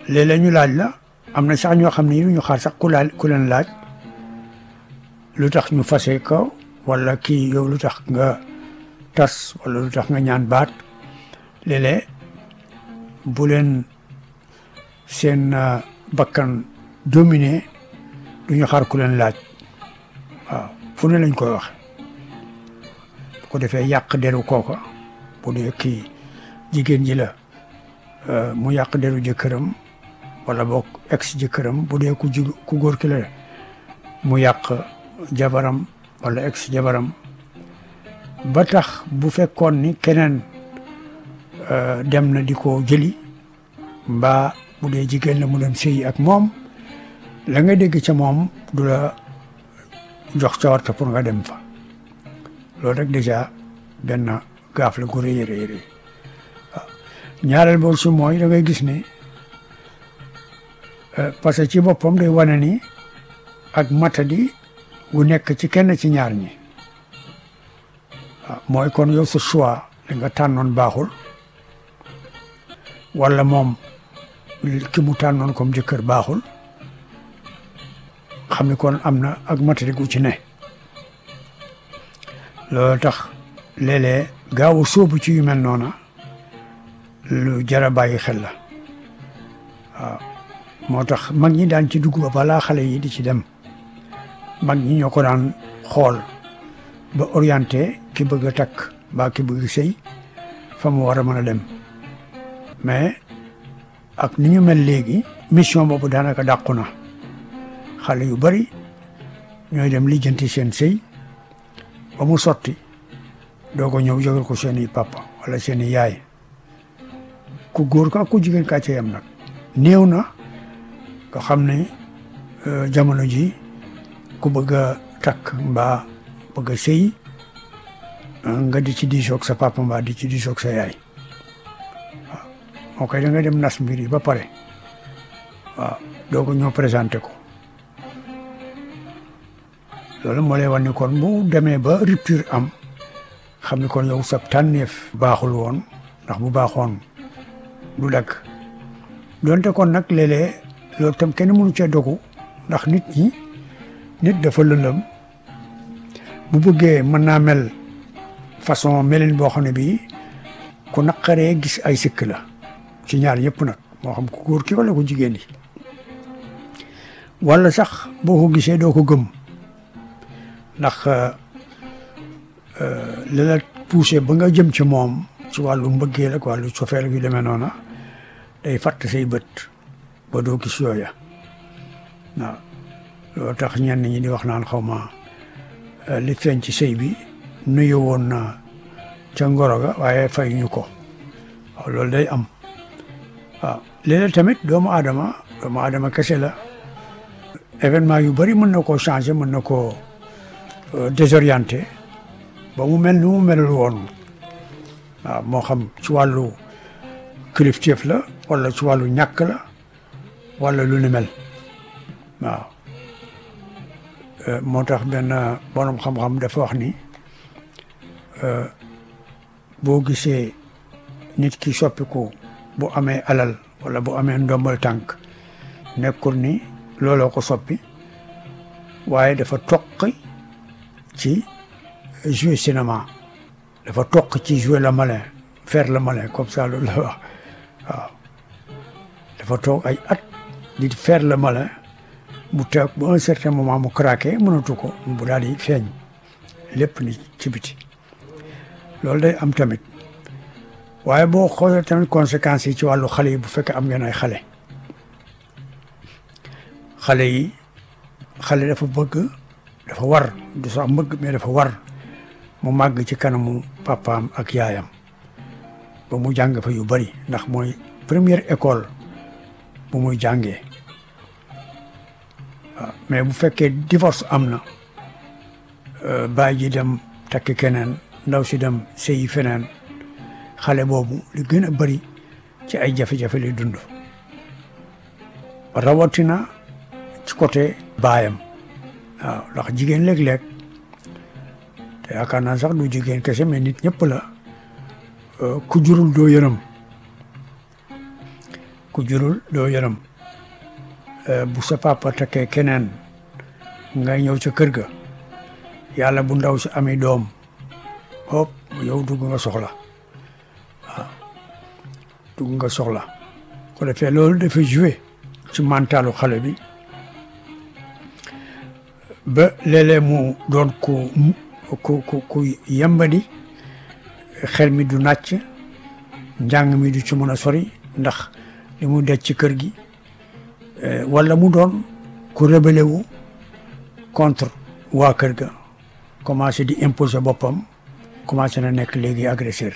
léeg-léeg ñu laaj la am na sax ñoo xam ne ñu xaar sax ku laaj ku leen laaj lu tax ñu fase ko wala kii yow lu tax nga tas wala lu tax nga ñaan baat léeg-léeg bu leen seen bakkan dominé du ñu xaar ku leen laaj waaw fu ne lañ koy wax bu ko defee yàq deru kooka bu dee kii jigéen ji la mu yàq deru jëkkëram wala boog ex jëkkëram bu dee ku ji ku góor ki la mu yàq jabaram wala ex jabaram ba tax bu fekkoon ni keneen dem na di ko jëli mbaa bu dee jigéen la mu dem sëyi ak moom la nga dégg ca moom du la jox cawarte pour nga dem fa loolu rek déjà benn gaaf la gu rëy rëy rëy waaw ñaareel boobu si mooy da ngay gis ne parce que ci boppam day wane ni ak matadi gu nekk ci kenn ci ñaar ñi waaw mooy kon yow sa choix li nga tànnoon baaxul wala moom ki mu tànnoon comme jëkkër baaxul xam ni kon am na ak matadi gu ci ne loolu tax léeg-léeg gaaw a sóobu ci yu mel noona lu jar a bàyyi xel la waaw moo tax mag ñi daan ci dugg ba balaa xale yi di ci dem mag ñi ñoo ko daan xool ba orienté ki bëgg a takk mbaa ki bëgg sëy fa mu war a mën a dem mais ak ni ñu mel léegi mission boobu daanaka dàqu na xale yu bari ñooy dem lijjanti seen sëy ba mu sotti doo ko ñëw jógal ko seeni papa wala seeni yaay ku góor ka ku jigéen kaa ca yam nag néew na nga xam ne jamono ji ku bëgg a takk mbaa bëgg a sëy nga di ci diisoog sa papa mbaa di ci diisoog sa yaay waaw moo koy da nga dem nas mbir yi ba pare waaw doo ko ñëw présenté ko loolu moo lay wan ni kon bu demee ba rupture am xam ni kon yow sab tànneef baaxul woon ndax bu baaxoon du dagg doonte kon nag léeg-léeg loolu tam kenn mënu cee dogu ndax nit ñi nit dafa lëndëm bu bëggee mën naa mel façon melin boo xam ne bii ku naqaree gis ay sikk la ci ñaar yëpp nag moo xam ku góor ki wala ku jigéen yi wala sax boo ko gisee doo ko gëm ndax li la poussé ba nga jëm ci moom ci wàllu mbëggeel ak wàllu cofeel yu demee noona day fàtt say bët ba doo gis yooya waaw loolu tax ñenn ñi di wax naan xaw ma li feeñ ci sëy bi nuyu woon na ca ngoro ga waaye fay ñu ko waaw loolu day am waaw léeg-léeg tamit doomu aadama doomu aadama kese la événement yu bari mën na koo changer mën na koo désorienté ba mu mel ni mu melul woon waaw moo xam ci wàllu kilifteef la wala ci wàllu ñàkk la wala lu ni mel waaw moo tax benn borom xam-xam dafa wax ni boo gisee nit ki soppiku bu amee alal wala bu amee ndombal tànk nekkul ni looloo ko soppi waaye dafa toqi ci jouer cinéma dafa toq ci jouer le malin faire le malin comme ça loolu la wax waaw dafa toog ay at di faire le malin mu toog ba un certain moment mu craqué mënatu ko bu daal di feeñ lépp ni ci biti loolu day am tamit waaye boo xoolee tamit conséquences yi ci wàllu xale yi bu fekkee am ngeen ay xale xale yi xale dafa bëgg dafa war du sax mbëgg mais dafa war mu màgg ci kanamu papaam ak yaayam ba mu jàng fa yu bari ndax mooy première école bu muy jàngee waaw mais bu fekkee divorce am na baay ji dem takk keneen ndaw si dem sëyi feneen xale boobu li gën a bari ci ay jafe-jafe lay dund rawatina ci côté baayam waaw ndax jigéen léeg-léeg te yaakaar naa sax du jigéen kese mais nit ñëpp la ku jurul doo yërëm ku jurul doo yërëm bu sa papa takkee keneen nga ñëw ca kër ga yàlla bu ndaw si amee doom hop yow dugg nga soxla waaw dugg nga soxla ko defee loolu dafa joué ci mentalu xale bi ba léeg-léeg mu doon ku ku ku ku yembadi xel mi du nàcc njàng mi du ci mën a sori ndax li mu dej ci kër gi wala mu doon ku rebelle wu contre waa kër ga commencé di imposer boppam commencé na nekk léegi agresseur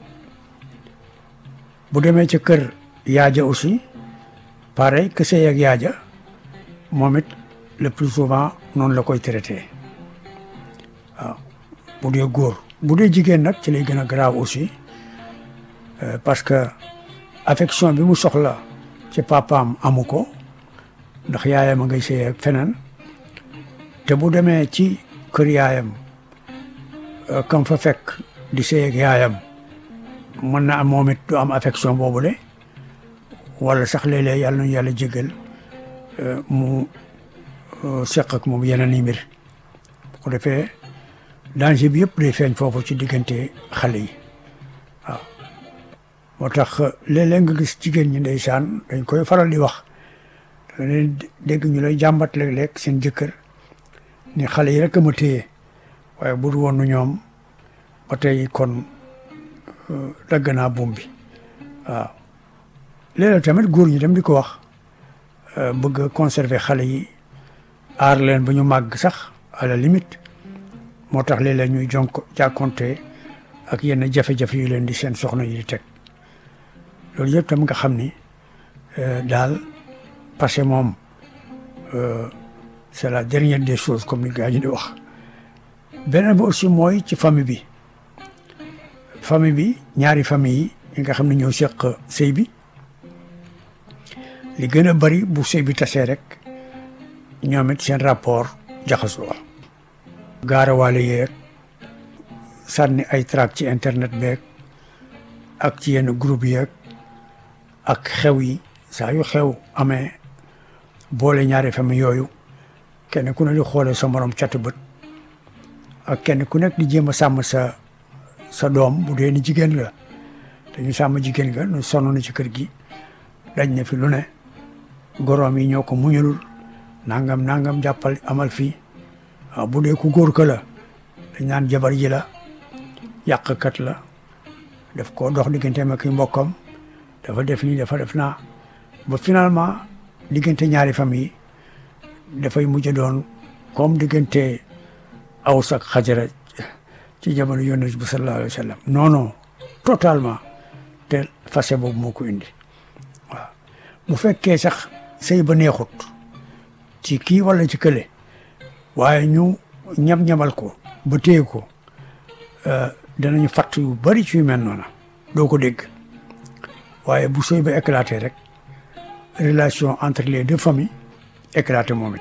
bu demee ca kër yaaja aussi pareil que sëy ak yaaja moom it le plus souvent noonu la koy traité waaw bu dee góor bu dee jigéen nag ci lay gën a grave aussi parce que affection bi mu soxla ci papaam amu ko ndax yaayam a ngay sëy ak feneen te bu demee ci kër yaayam kam fa fekk di sëy ak yaayam mën na am moom it du am affection boobule wala sax léeg-léeg yàlla nañu yàlla jégal mu seq ak moom yeneen i mbir bu ko defee danger bi yëpp day feeñ foofu ci diggante xale yi waaw moo tax léeg-léeg nga gis jigéen ñi ndeysaan dañ koy faral di wax da leen dégg ñu lay jàmbat léeg-léeg seen jëkkër ni xale yi rek a ma téye waaye bu dul woon ñoom ba tey kon dagg naa buum bi waaw léeg-léeg tamit góor ñi dem di ko wax bëgg a conserver xale yi aar leen ba ñu màgg sax à la limite moo tax léeg-léeg ñuy jonk jàkkonte ak yenn jafe-jafe yu leen di seen soxna yi di teg loolu yëpp tam nga xam ni daal parce que moom c'est la dernière des choses comme ni gaa ñi di wax beneen bi aussi mooy ci famille bi famille bi ñaari famille yi nga xam ne ñoo seq sëy bi li gën a bari bu sëy bi tasee rek ñoom it seen rapport jaxasoo gaarawaale yeeg sànni ay tract ci internet beeg ak ci yenn groupe yeeg ak xew yi saa yu xew amee boole ñaari famille yooyu kenn ku ne di xoolee sa morom catu bët ak kenn ku nekk di jéem a sàmm sa sa doom bu dee ni jigéen nga dañu sàmm jigéen nga nu sonn na ci kër gi dañ ne fi lu ne goroom yi ñoo ko muñulul nangam nangam jàppal amal fii waaw bu dee ku góor ka la dañ naan jabar ji la yàqkat la daf ko dox digganteem ak mbokkam dafa def nii dafa def naa ba finalement diggante ñaari famille dafay mujj doon comme diggante Aws ak Xajara ci jamono yonent bi sallallahu alayhi wa sallam non non totalement te fase boobu moo ko indi waaw bu fekkee sax sëy ba neexut ci kii wala ci kële waaye ñu ñam-ñamal ko ba téye ko danañu fatt yu bari ci yu mel noona doo ko dégg waaye bu sëy ba éclaté rek relation entre les deux familles éclaté moom it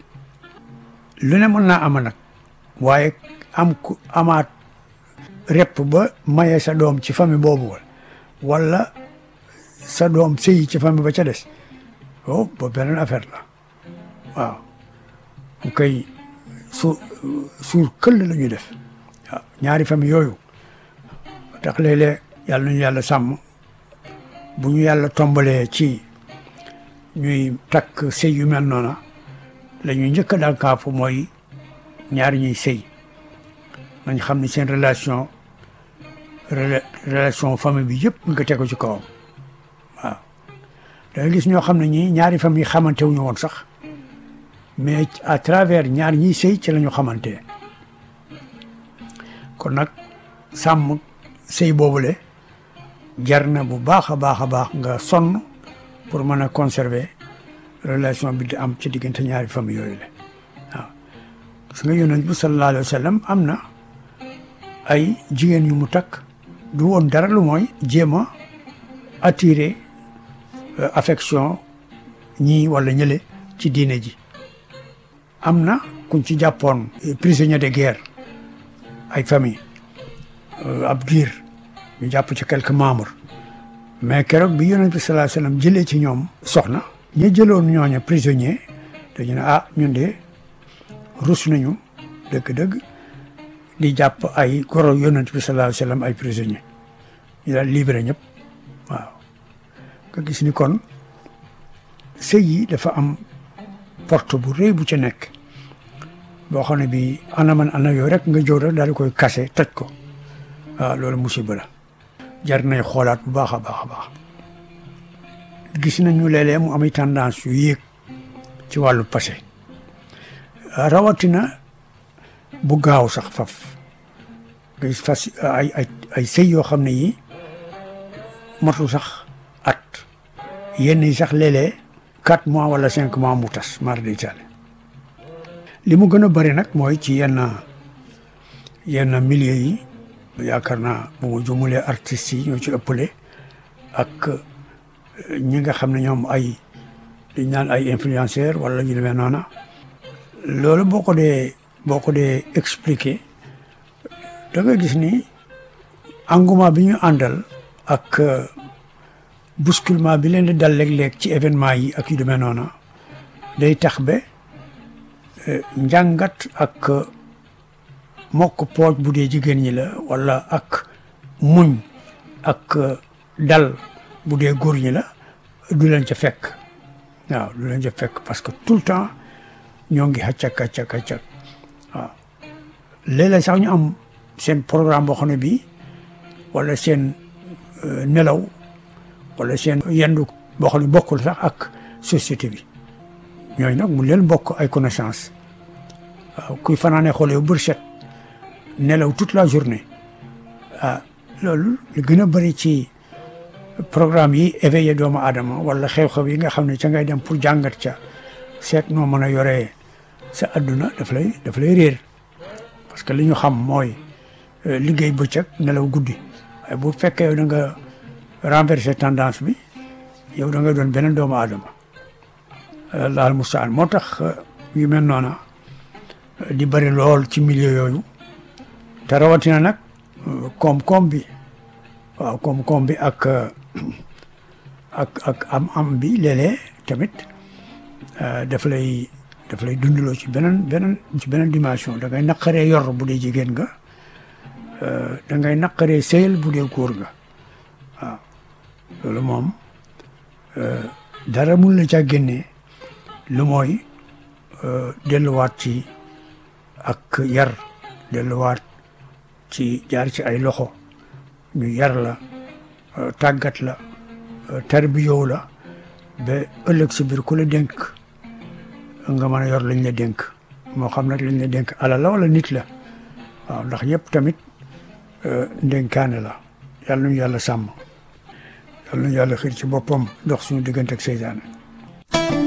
lu ne mën naa ama nag waaye am ku amaat repp ba maye sa doom ci famille boobu wala sa doom sëyi ci famille ba ca des oh ba beneen affaire la waaw mu koy su suur këll la ñuy def waaw ñaari famille yooyu tax léeg-léeg yàlla nañu yàlla sàmm bu ñu yàlla tombalee ci ñuy takk sëy yu mel noona la ñuy njëkk a daal kaafu mooy ñaari ñuy sëy nañ xam ne seen relation relation famille bi yëpp nga tegu ci kawam waaw da nga gis ñoo xam ne ñii ñaari famille xamante wuñu woon sax mais à travers ñaar ñiy sëy ci la ñu xamante kon nag sàmm sëy boobule jar na bu baax a baax a baax nga sonn pour mën a conserver relation bi di am ci diggante ñaari famille yooyu la waaw gis nga yonent bi sallallahu alayhi wa sallam am na ay jigéen yu mu takk du woon dara lu mooy jéem a attirer affection ñii wala ñële ci diine ji am na kuñ ci jàppoon prisonnier de guerre ay famille ab diir ñu jàpp ci quelques membres mais keroog bi yonent bi sallallahu alayhi wasallam jëlee ci ñoom soxna ñi jëloon ñooñu prisonnier dañu ne ah ñun de rus nañu dëgg-dëgg di jàpp ay goro yonent bi sallallahu alayhi wasallam ay prisonnier ñu daal libéré ñëpp waaw nga gis ni kon sëy yi dafa am porte bu rëy bu ci nekk boo xam ne bi ana man ana yooyu rek nga jóg rek daal di koy kase toj ko waaw loolu musiba la jar nay xoolaat bu baax a baax a baax gis nañu léeg-léeg mu am tendance yu yéeg ci wàllu passé rawatina bu gaaw sax faf nga gis fas ay ay ay sëy yoo xam ne yi matul sax at yenn yi sax léeg-léeg quatre mois wala cinq mois mu tas mar d'Italie li mu gën a bëri nag mooy ci yenn yenn milieu yi yaakaar naa bu ma jumulee artistes yi ñoo ci ëppale ak ñi nga xam ne ñoom ay dañ naan ay influenceurs wala ñu demee noona loolu boo ko dee boo ko dee expliquer da nga gis ni engouement bi ñu àndal ak bousculement bi leen di dal léeg-léeg ci événement yi ak yu demee noona day tax ba njàngat ak mokk pooj bu dee jigéen ñi la wala ak muñ ak dal bu dee góor ñi la du leen ca fekk waaw du leen ca fekk parce que tout le temps ñoo ngi xàccak xàccak xàccak waaw léeg-léeg sax ñu am seen programme boo xam ne bii wala seen nelaw wala seen yendu boo xam ne bokkul sax ak société bi ñooñu nag mu leen bokk ay connaissance waaw kuy fanaane xoolee bër set nelaw toute la journée ah loolu li gën a bëri ci programme yi éveillé doomu aadama wala xew-xew yi nga xam ne ca ngay dem pour jàngat ca seet noo mën a yoree sa adduna daf lay daf lay réer parce que li ñu xam mooy liggéey bëccëg nelaw guddi waaye bu fekkee yow da nga renverser tendance bi yow da nga doon beneen doomu aadama laal mustaan moo tax yu mel noona di bëri lool ci milieu yooyu te rawatina nag koom-koom bi waaw koom-koom bi ak ak ak am-am bi léeg-léeg tamit daf lay daf lay dundaloo ci beneen beneen ci beneen dimension da ngay naqaree yor bu dee jigéen nga da ngay naqaree sëyal bu dee góor nga waaw loolu moom dara mun la caa génnee lu mooy delluwaat ci ak yar delluwaat ci jaar ci ay loxo ñu yar la tàggat la tarbiyow la ba ëllëg si biir ku la dénk nga mën a yor lañ la dénk moo xam nag lañ la dénk alal la wala nit la waaw ndax yëpp tamit ndénkaane la yàlla nañu yàlla sàmm yàlla nañu yàlla xiir ci boppam dox suñu diggante ak seytaane